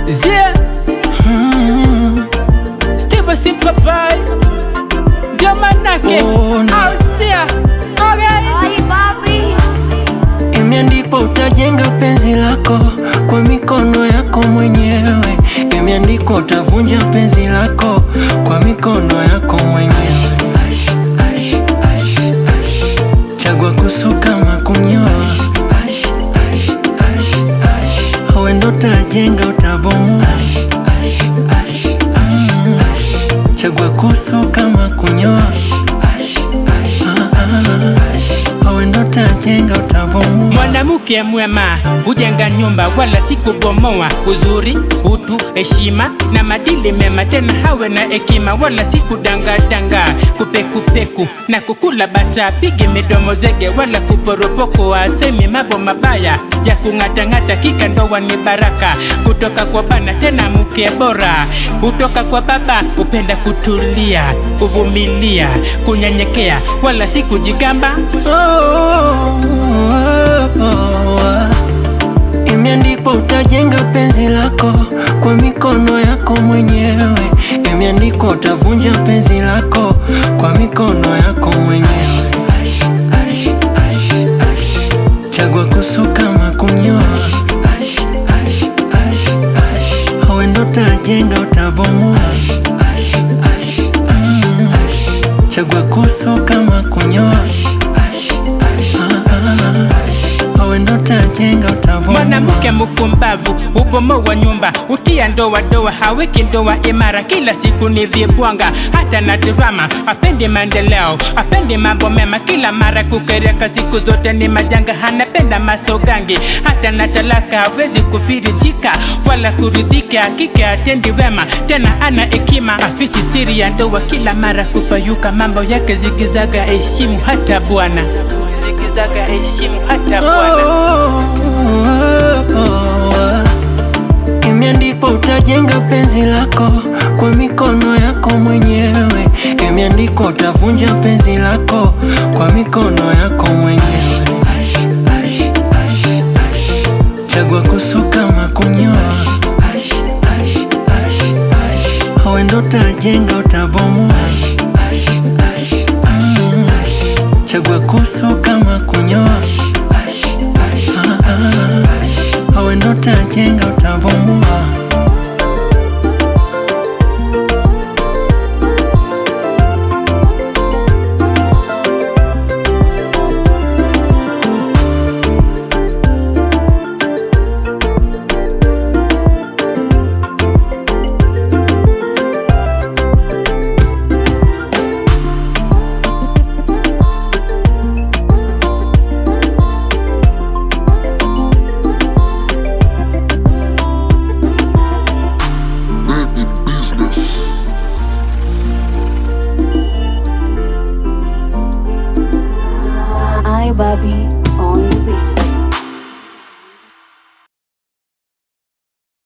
Zia Steve Simpapai ndio manake Oh, no. ausia okay. Ay, papi. Imeandikwa utajenga penzi lako kwa mikono yako mwenyewe. Imeandikwa utavunja penzi lako kwa mikono yako mwenyewe. Chagua kusuka ama kunyoa, awe ndo utajenga utabomoa. Mm. Chagua kusuka ama kunyoa, Ah, ah. awe ndo utajenga utabomoa. Mwanamke mwema hujenga nyumba wala si kubomoa. Uzuri, utu, heshima na madili mema, tena hawe na hekima wala si kudangadanga, kupekupeku na kukula bata, pige midomo zege wala kuporopoko, asemi mambo mabaya ya kung'atang'ata. Kika ndoa ni baraka kutoka kwa bana, tena mke bora kutoka kwa baba. Upenda kutulia, kuvumilia, kunyenyekea wala si kujigamba. Imeandikwa utajenga penzi lako kwa mikono yako mwenyewe. Imeandikwa utavunja penzi lako kwa mikono yako mwenyewe. Chagua kusuka ama kunyoa, awe ndo utajenga utabomoa. Mm. Chagua kusuka ama kunyoa, Ah, ah. awe ndo utajenga utabomoa. Mwanamke mkumbavu ubomoa nyumba, utia ndoa doa, haweki ndoa imara, kila siku ni vibwanga, hata na drama. Apendi maendeleo, apendi mambo mema, kila mara kukereka, siku zote ni majanga. Anapenda masogangi, hata na talaka hawezi kufirijika wala kuridhika, hakika atendi wema, tena ana hekima, afisi siri ya ndoa, kila mara kupayuka, mambo yake zigizaga, heshimu hata bwana zigizaga, heshimu hata bwana Imeandikwa utajenga penzi lako kwa mikono yako mwenyewe. Imeandikwa utavunja penzi lako kwa mikono yako mwenyewe. Chagua kusuka ama kunyoa, awe ndo utajenga utabomoa. Mm. Chagua kusuka ama kunyoa, Ah, ah. awe ndo utajenga utabomoa. Baby business. Ay, papi.